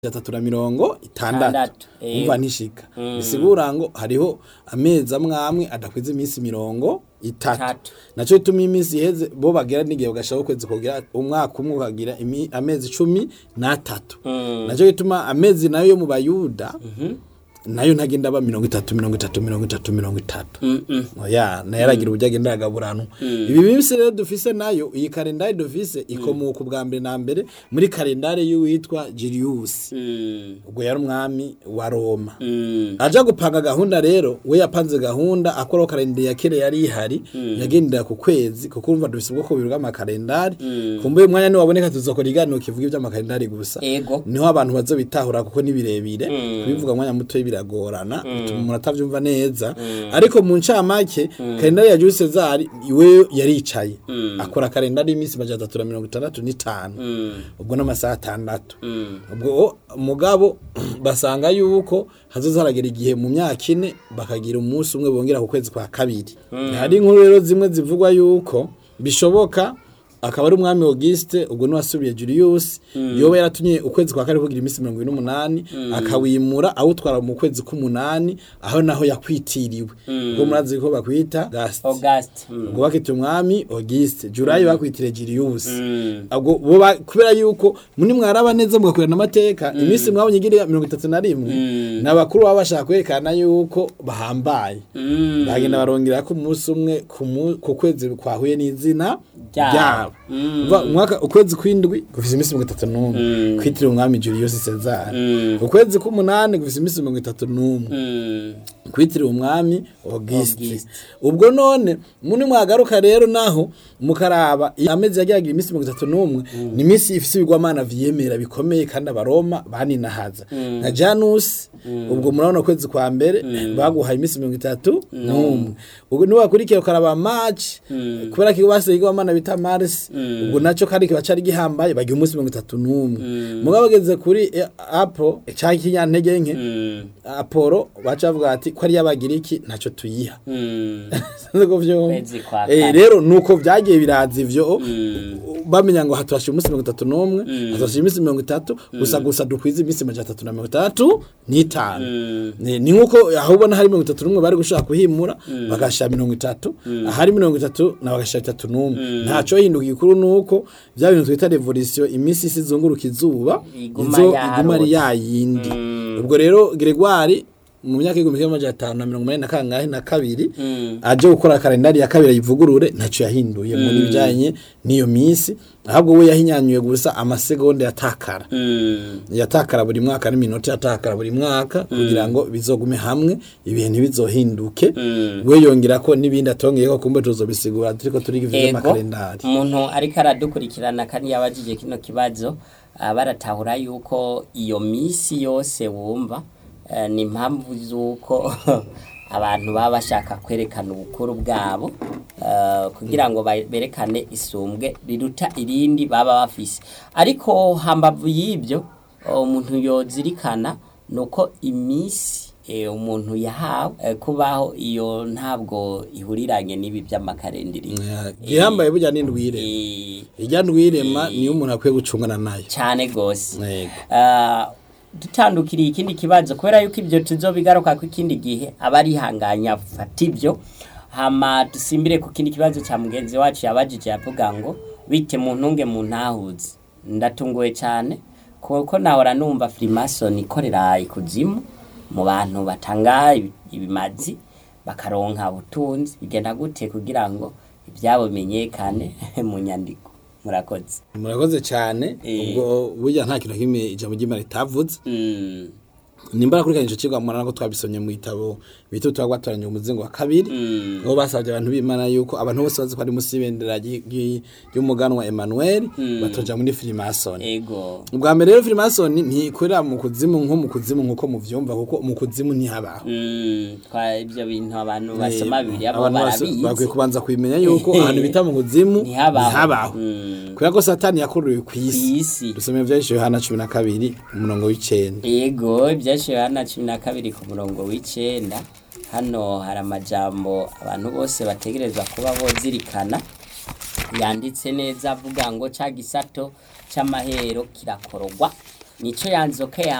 atatu na mirongo itandatu Itandatu, eh. umva ntishika bisigura ngo hariho amezi amwe amwe adakwiza iminsi mirongo itatu Itatu. naco bituma iminsi iheze bo bagira n'igihe bagashaka ukwezi kugira umwaka umwe ukagira imi- amezi cumi n'atatu naco bituma amezi nayo yo mu bayuda nayo ntagenda aba mirongo itatu mirongo itatu mirongo itatu mirongo itatu oya nayo aragira uburyo agenda aragaburanwa ibi minsi rero dufise nayo iyi kalendari dufise ikomoka ubwa mbere na mbere muri kalendari y'uwitwa Julius ubwo yari umwami wa Roma aja gupanga gahunda rero we yapanze gahunda akoraho kalendari ya kera yari ihari yagendera ku kwezi kuko urumva dufise ubwoko bubiri bw'amakalendari kumbuye umwanya niwaboneka tuzokora iganiro kivuga ivy'amakalendari gusa Ego. niho abantu bazobitahura kuko ni birebire kubivuga mwanya muto biragorana bituma umuntu atavyumva neza ariko mu ncamake kalendari ya Jules Cesar iwe yaricaye akora kalendari y'iminsi majana atatu na mirongo itandatu n'itanu ubwo n'amasaha atandatu ubwo mugabo basanga yuko hazoza haragera igihe mu myaka ine bakagira umunsi umwe bongera ku kwezi kwa kabiri hari inkuru rero zimwe zivugwa yuko bishoboka akaba ari umwami Auguste ubwo niwasubiye Julius yoba yaratumye ukwezi kwa kane kugira iminsi mirongo ine n'umunani akawimura awutwara mu kwezi k'umunani aho naho yakwitiriwe ubwo murazi ko bakwita Gast August. Mm. ubwo bakita umwami Auguste Julayi bakwitire Julius ubwo bo ba- kubera yuko muni mwaraba neza mugakurana amateka iminsi mwabonye igira mirongo itatu na rimwe n'abakuru baba bashaka kwerekana yuko bahambaye bagenda barongera ko umunsi umwe ku mu- ku kwezi kwahuye n'izina Ryabo. ryabo Umva, umwaka ukwezi kw'indwi gufise iminsi mirongo itatu n'umwe kwitiriwe umwami Julius Caesar ukwezi k'umunani gufise iminsi mirongo itatu n'umwe Mm. kwitiriwe umwami Auguste Auguste. ubwo none muni mwagaruka rero naho mukaraba iyo amezi yagiragira iminsi mirongo itatu n'umwe ni iminsi ifise ibigwamana vyemera bikomeye kandi abaroma baninahaza nka Janus ubwo murabona ukwezi kwa mbere baguhaye iminsi mirongo itatu n'umwe ubwo niwakurikiye ukaraba March kubera ko basize igwamana bita Mars ubwo naco kandi kiba cari gihambaye bagira umunsi mirongo itatu n'umwe mugabo bageze kuri eh, Apple canke ikinyantege nke Mm. Apollo baca bavuga ati ko ari y'abagiriki ntaco tuyiha Mm. Sinzi ko vyumva. Kwezi kwa Eh, kane. rero nuko vyagiye biraza ivyo bamenya ngo haturashira umunsi mirongo itatu n'umwe haturashira iminsi mirongo itatu gusa gusa dukwiza iminsi majana atatu na mirongo itandatu n'itanu ni ni nk'uko aho ubona hari mirongo itatu n'umwe bari gushaka kuhimura bagashira mirongo itatu ahari mirongo itatu na bagashira itatu n'umwe ntaco hinduka igikuru nuko vya bintu twita revolution iminsi isi izunguruka izuba Iguma izo yarota. iguma ari yayindi ubwo rero Gregoire mu myaka y'igihumbi kimwe amajana atanu na mirongo umunani na kangahe na kabiri aje gukora kalendari ya kabiri ayivugurure ntaco yahinduye muri bijanye n'iyo minsi ahubwo we yahinyanyuye gusa amasegonda yatakara Mm. yatakara buri mwaka n'iminota yatakara buri mwaka kugira ngo bizogume hamwe ibihe ntibizohinduke we yongera ko n'ibindi atongeyeko kumbe tuzobisigura turiko turiga ivyo Ego. vy'amakalendari Umuntu ariko aradukurikirana kandi yabajije kino kibazo ah, baratahura yuko iyo misi yose wumva eh, ni impamvu z'uko abantu baba bashaka kwerekana ubukuru bwabo eh, kugira ngo ba- berekane isumbwe riruta irindi baba bafise ariko hambavu y'ibyo umuntu yozirikana nuko imisi eh, umuntu yahawe eh, kubaho iyo ntabwo ihuriranye n'ibi by'amakarendiri gihambaye burya n'indwire Eh, irya ndwirema niyo umuntu akwiye gucungana nayo cyane gose Yego. Ah, dutandukiriye ikindi kibazo kubera yuko ibyo tuzobigaruka ku ikindi gihe aba arihanganya fata ibyo hama dusimbire ku kindi kibazo cya mugenzi wacu yabajije yavuga ngo bite mu ntunge mu ntahuzi ndatunguwe cyane kuko nahora numva Freemason ikorera ikuzimu mu bantu batanga ibi- ibimazi bakaronka ubutunzi bigenda gute kugira ngo ibyabo bimenyekane mu nyandiko murakoze murakoze cyane Eh. ubwo burya nta kintu na kimwe ijambo ry'imana ritavuze Mm. nimba kurikirana ico cigwa murana ko twabisomye mu gitabo bita twagwatoranye umuzingo wa kabiri Mm. aho basabye abantu b'imana yuko abantu bose bazi ko ari musi y'ibendera ry- ry- ry'umuganwa Emmanuel batoja muri Freemason ego ubwa mbere rero Freemason ntikorera mu kuzimu nko mu kuzimu nkuko muvyumva kuko mu kuzimu ntihabaho Mm, twa ibyo bintu abantu basoma bibiri abo abantu bose bakwiye barabizi kubanza kubimenya yuko ahantu bita mu kuzimu Ntihabaho. ntihabaho Mm. kubera ko satani yakuruwe ku isi isi dusomeye vyahishije Yohana cumi na kabiri umurongo w'icenda yego ibyashiwe hano cumi na kabiri ku murongo w'icenda hano hari amajambo abantu bose bategerezwa kuba bozirikana yanditse neza avuga ngo ca gisato c'amahero kirakorogwa nico yanzoka ya